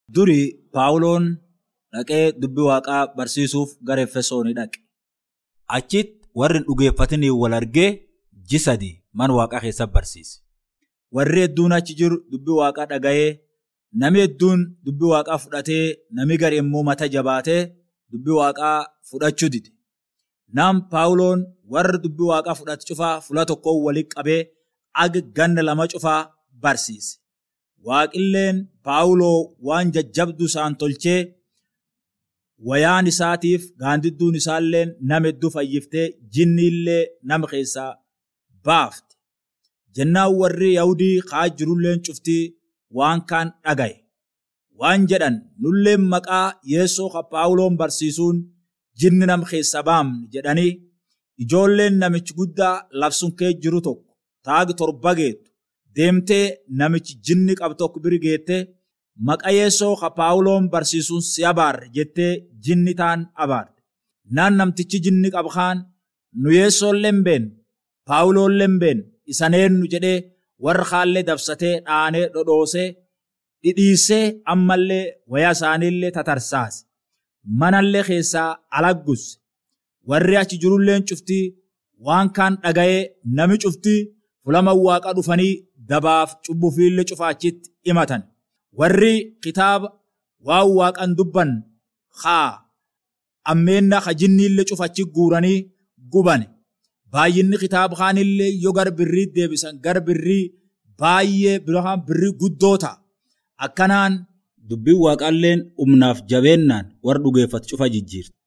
Durii Paawuloon dhaqee dubbii waaqaa barsiisuuf gara Efesoonii dhaqe. Achitti warri hin dhugeeffatiniin wal argee ji sadii mana waaqaa keessatti barsiise. Warri hedduun achi jiru dubbii waaqaa dhaga'ee nami hedduun dubbii waaqaa fudhatee nami gari immoo mata jabaatee dubbii waaqaa fudhachuu dide. Nam Paawuloon warra dubbii waaqaa fudhate cufaa fuula tokkoon walitti qabee aga ganna lama cufaa barsiise. Waaqilleen Paawuloo waan jajjabduu isaan tolchee wayaan isaatiif gaandidduun isaallee nama hedduu fayyiftee jinni illee nama keessaa baafte. Jennaan warri Yahudii kaa jirulleen cuftii waan kaan dhagaye. Waan jedhan nulleen maqaa yeessoo ka Paawuloon barsiisuun jinni nama keessa baamne jedhanii ijoolleen namichi guddaa labsuun kee jiru tokko taagi torba geettu deemtee namichi jinni qabu tokko biri geettee maqa yeessoo ka Paawuloon barsiisuun si abaarre jettee jinni taan abaarre. Naan namtichi jinni qabu kaan nu yeessoolleen been Paawuloolleen been isaneennu jedhee warra kaallee dabsatee dhaanee dhodhoosee dhidhiisee ammallee wayaa isaaniillee tatarsaase. Manallee keessaa alaggus warri achi jirulleen cuftii waan kaan dhaga'ee nami cuftii fulama waaqa dhufanii dabaaf cubbufiillee cufaachitti himatan. Warri kitaaba waan waaqan dubban haa ammeenna ka jinniillee cufachi guuranii gubane. Baay'inni kitaaba kaanillee yoo gara birrii deebisan gara birrii baay'ee birrii guddoo ta'a. Akkanaan Dubbiin waaqaalleen humnaaf jabeennaan warra dhugeeffatu cufa jijjiirti.